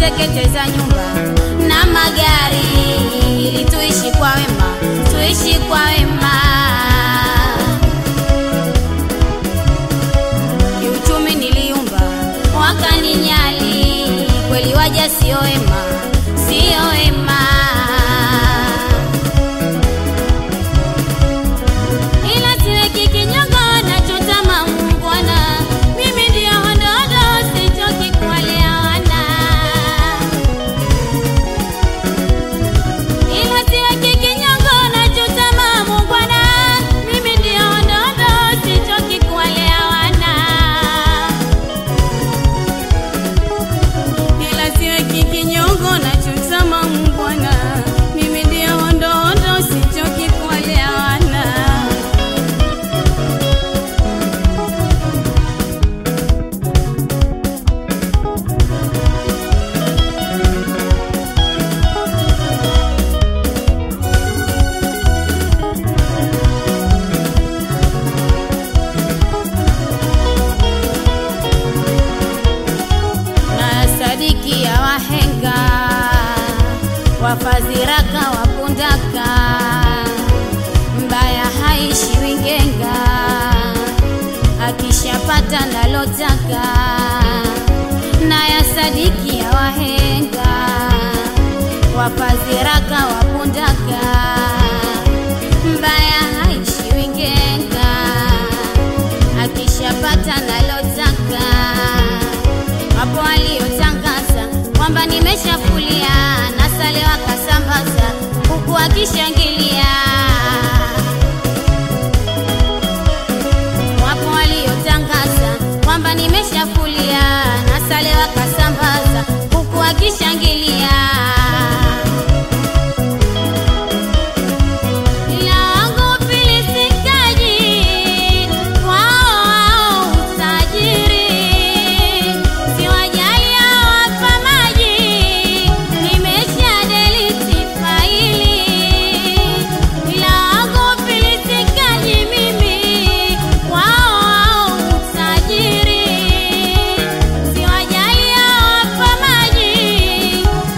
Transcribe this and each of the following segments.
kuteketeza nyumba na magari, ili tuishi kwa wema, tuishi kwa wema. Kiuchumi niliumba, wakaninyali, kweli waja sio wema, sio wema. ila siweki kinyongo nachotama Bwana, mimi ndio hondodo, sichoki kuwalea wana. Ila siweki kinyongo nachotama Bwana, mimi ndio hondodo, sichoki kuwalea wana. Ila siweki kinyongo nachotama Bwana, mimi ndio hondodo, sichoki kuwalea wana. na sadiki ya wahenga wafadhiraka wapundaka mbaya haishi wingenga akishapata nalotaka na ya sadiki ya wahenga wafadhiraka wapundaka mbaya haishi wingenga akishapata nalotaka wapo waliotangaza kwamba nimeshafulia na sale wakasambaza huku akishangilia. Wapo waliotangaza kwamba nimeshafulia na sale wakasambaza huku akishangilia. Ila wangu filisikaji wao utajiri, siwajali hawapa maji, nimesha delete faili. Ila wangu filisikaji mimi wao utajiri, siwajali hawapa maji,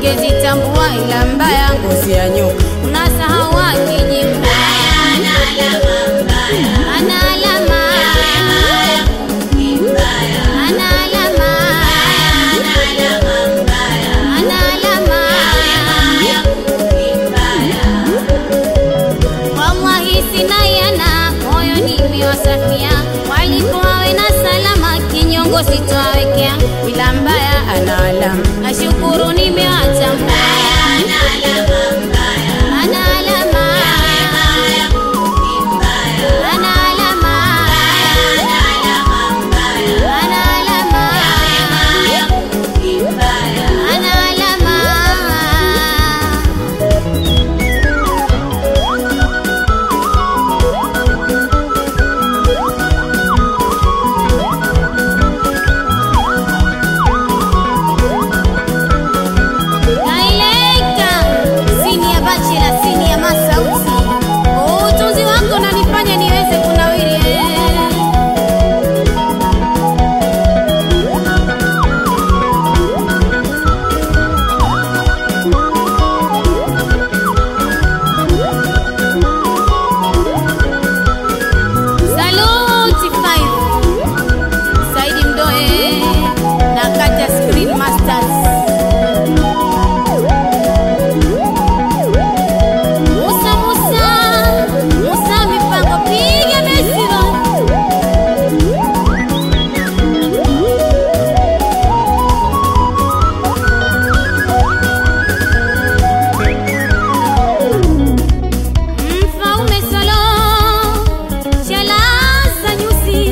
ungezitambua ila mbaya ngozi ya nyoka unasahau akijimba ana alama ana alama ana alama wallahi sina yana moyo nimewasafia walikuwawe na salama kinyongo sitowawekea ila mbaya ana alama nashukuru nimewatambua ana alama ana alama ana alama ana alama Naileka sini ya bachela sini ya masauti utunzi wako nanifanya niweze kunawiri eh. Saluti 5 Saidi Mdoe na Kata Screen Masters Musa Musa Musa mipango piga mesiro Mfaume Solo Chalaza nyusi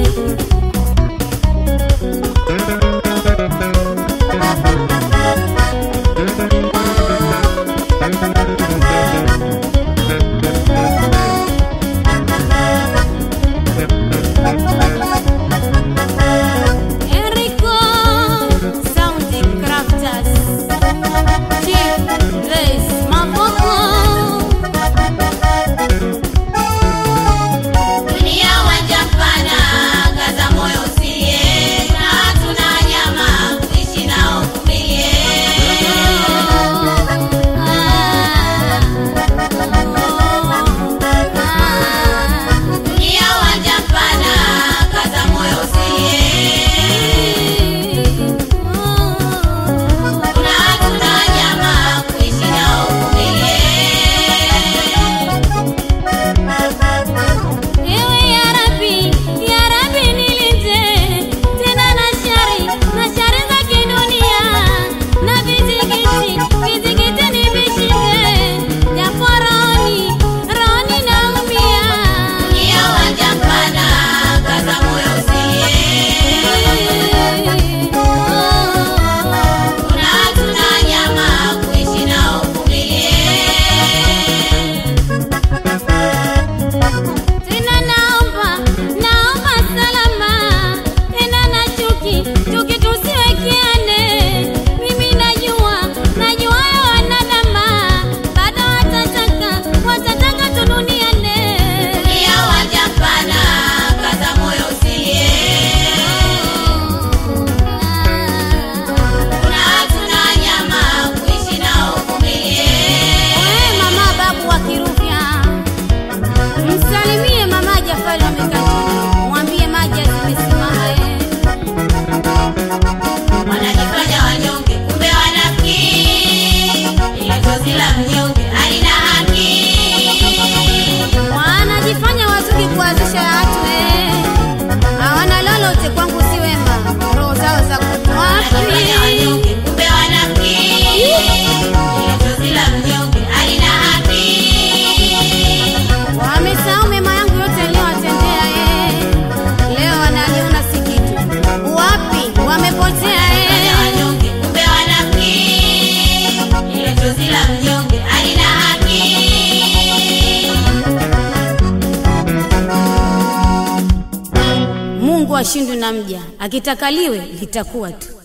Enrico Sound Crafters Chief Grace Mapoko Dunia wanja mpana, kaza moyo usilie, na hatuna nyama, kuishi nao kumilie. Dunia wanja mpana, kaza moyo usilie, na hatuna nyama, kuishi nao kumilie. Ewe ya Rabbi, ya Rabbi nilinde tena na shari na shari za kidunia na vizingiti vizingiti nivishinde japo rohoni rohoni naumia Dunia wanja mpana, kaza moyo usilie, na hatuna nyama, kuishi nao kumilie. Tena naomba, naomba salama, tena na chuki, chuki tusiwekeane. Mimi najua, najua ya wanadama, bado watataka, watataka tuduniane. Dunia wanja mpana, kaza moyo usilie, na hatuna nyama, kuishi nao kumilie. Wewe mama babu wa Kirufya, msalimie mama Jafari amekachuni, mwambie maji zimesimama eh. Wanajifanya wanyonge, kumbe wanafiki. Ile chozi la mnyonge halina haki. wanajifanya wazuri kuanzisha watu eh. hawana lolote kwangu si wema roho zao za Wanajifanya wanyonge, kumbe wanafiki. Ile chozi la mnyonge halina haki. wamesahau mema yangu yote aliyowatendea eh. leo wananiona si kitu wapi wamepotea Wanajifanya eh. wanyonge, kumbe wanafiki. Ile chozi la mnyonge halina haki. mungu ashindwe na mja akitakaliwe litakuwa tu